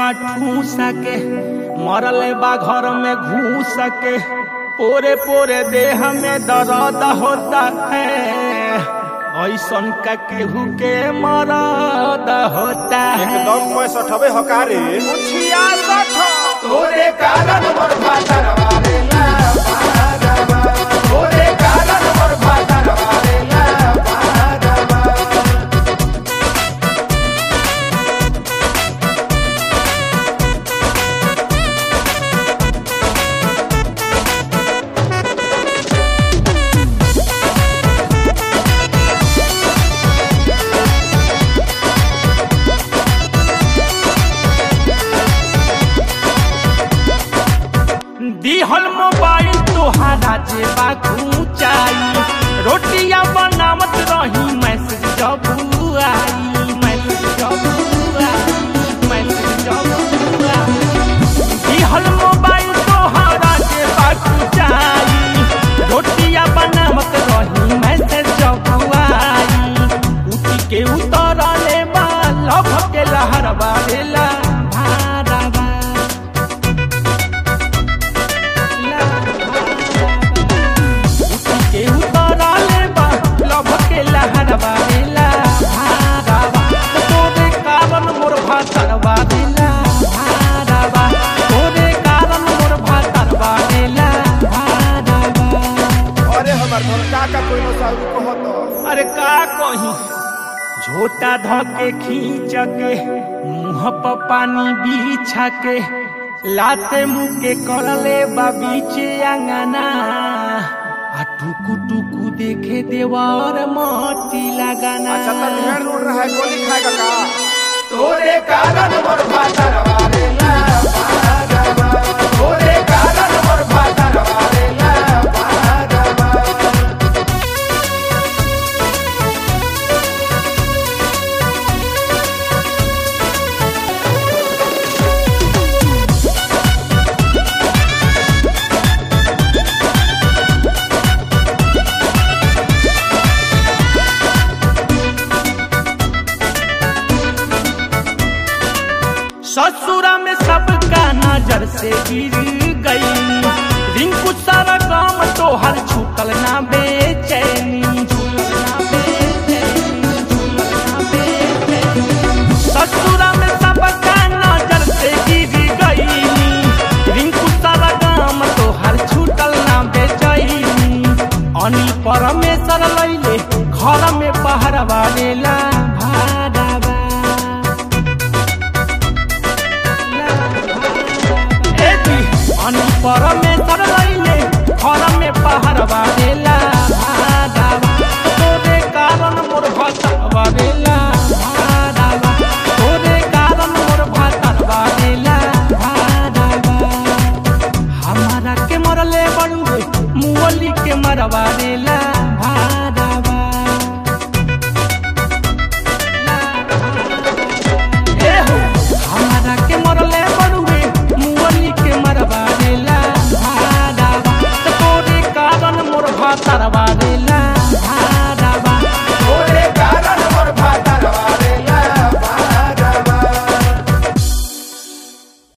बा ठूस के मरले बा घर में घूस के पोरे पोरे देह में दर्द होता है ऐसन का केहू के मरद होता है एकदम पैंसठ हवे हकारे छियासठ तोरे कारण मोर भातर वारेला भागवा तोरे कारण मोर भातर वारेला भागवा दिहल मोबाइल तोहारा जेबा ऊंचाई रोटियां बनावत रही मैसेज जब आई मैसेज जब आई मैसेज जब आई दिहल मोबाइल तोहारा जेबा ऊंचाई रोटियां बनावत रही मैसेज जब आई उठी के उतरले बा लभ के लहर बारेला भारवा के उतरले बा लभ के लहरवा देला भारवा तोरे कारण मोर भातरवा देला भारवा तोरे कारण मोर भातरवा देला भारवा अरे हमार घर काका कोई न साहू कहत अरे का कही झोटा धके खींच के मुंह पर पानी बिछा के लाते मुंह के करले बा बीचे अंगना आ टुकु टुकु देखे देवर मोती लगाना अच्छा तब ध्यान उड़ रहा है गोली खाएगा का तोरे कारण मोर भातर वारेला भागवा तोरे कारण मोर भातर वारेला भागवा ससुरा में सबका नजर से गिर गई रिंकू सारा काम तो हर छूटल ना बेचैनी छूटल ना बेचैनी, छूटल ना बेचैनी। ससुरा में सबका नजर से गिर गई रिंकू सारा काम तो हर छूटल ना बेचैनी अनिल परमेश्वर लैले घर में पहरवा लेला भाड़ावा अनुपर में तरलैले घर में पहाड़ बारेला भादावा तोरे कारण मोर भतर बारेला भादावा तोरे कारण मोर भतर बारेला भादावा हमारा के मरले बड़ुए मुअली के मरवा देला भादावा ए हो हमारा के मरले बड़ुए मुअली के मरवा देला भादावा तोरे कारण मोर भातर